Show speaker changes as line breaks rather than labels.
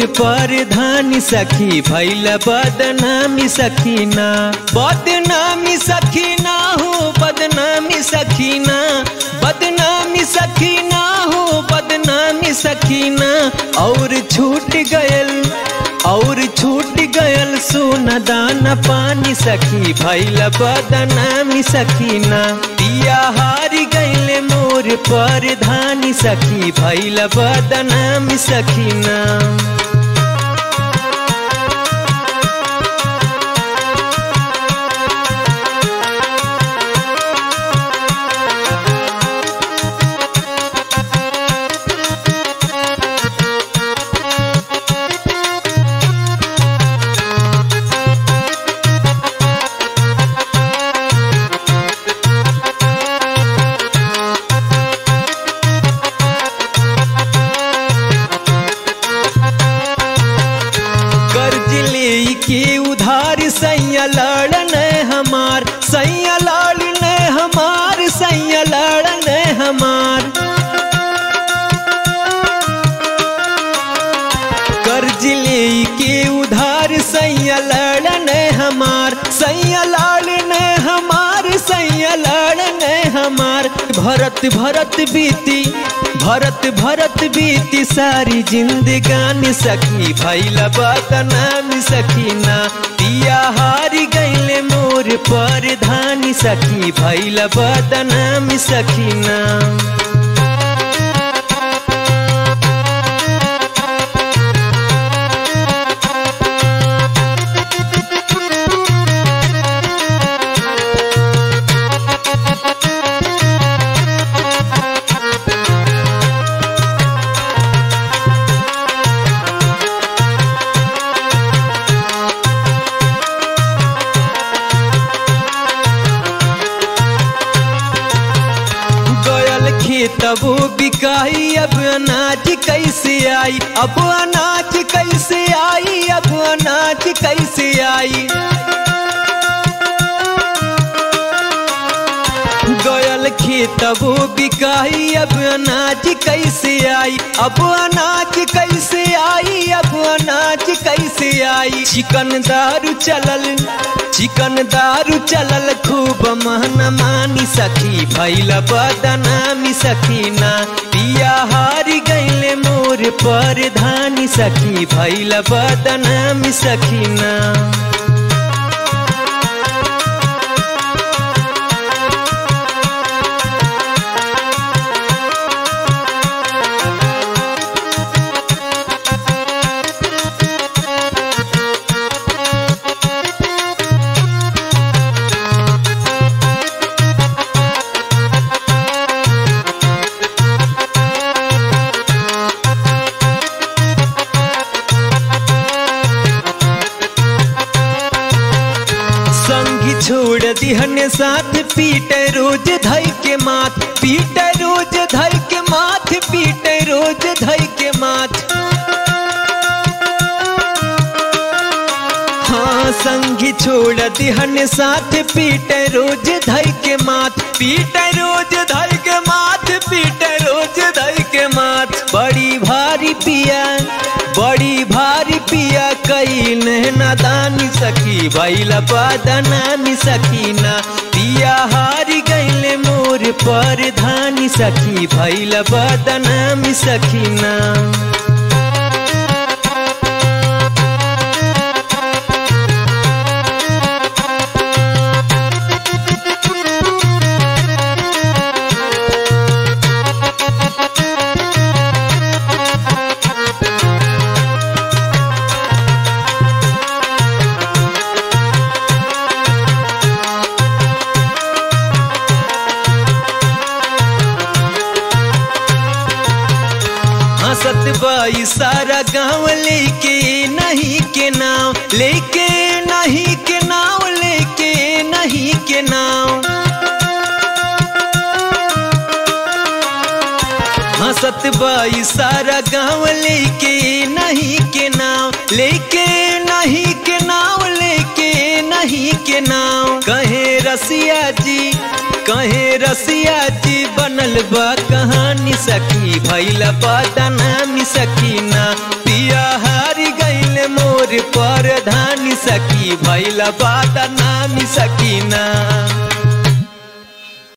पर धानी सखी भैल बदनामी सखीना बदनामी सखीना हो बदनामी सखीना बदनामी सखीना हो बदनामी सखीना और छूट गयल और छूट गयल सोना दाना पानी सखी भैल बदनामी सखीना पिया हारी गैले मोर पर धानी सखी भैल बदनामी सखीना कर्ज ले के उधार सैया लड़न हमार सैया लड़न हमार सैया लड़न हमार कर्ज ले के उधार सैया लड़न हमार सैया लड़न हमार सैया लड़न हमार भरत भरत बीती भरत भरत बीती सारी जिंदगानी सखी भैल बदनाम सखीना पिया हारी गैले मोर पर धानी सखी भैल बदनाम सखीना गयल खेतबो बिकाई अब अनाज कैसे आई अब अनाज कैसे आई अब अनाज कैसे आई गयल खेतबो बिकाई अब अनाज कैसे आई अब अनाज कैसे आई अब अनाज कैसे आई चिकन दारू चलल चिकन दारू चलल खूब महन मानी सखी भैल बदनामी सखीना पिया हारी गैले मोर पर धानी सखी भैल बदनामी सखीना संगी छोड़ दिहन साथ पीट रोज धई के माथ पीट रोज धई के माथ पीट रोज धई के माथ हाँ संगी छोड़ दिहन साथ पीट रोज धई के माथ पीट रोज धई के माथ पीट रोज धई के माथ बड़ी भारी पिया बड़ी भारी पिया कई नादानी सखी भैल बदनामी सखीना पिया हारी गैले मोर पर धानी सखी भैल बदनामी सखीना हंसत बाई सारा गांव लेके नहीं के नाव लेके नहीं के नाव लेके नहीं के नाव हंसत बाई सारा गांव लेके नहीं के नाव लेके नहीं के नाव लेके नहीं के नाव कहे रसिया जी कहे रसिया जी बनल बा कहानी सखी भैला बदनामी सकीना पिया हारी मोर परधानी सखी भैला बादा नामी सकीना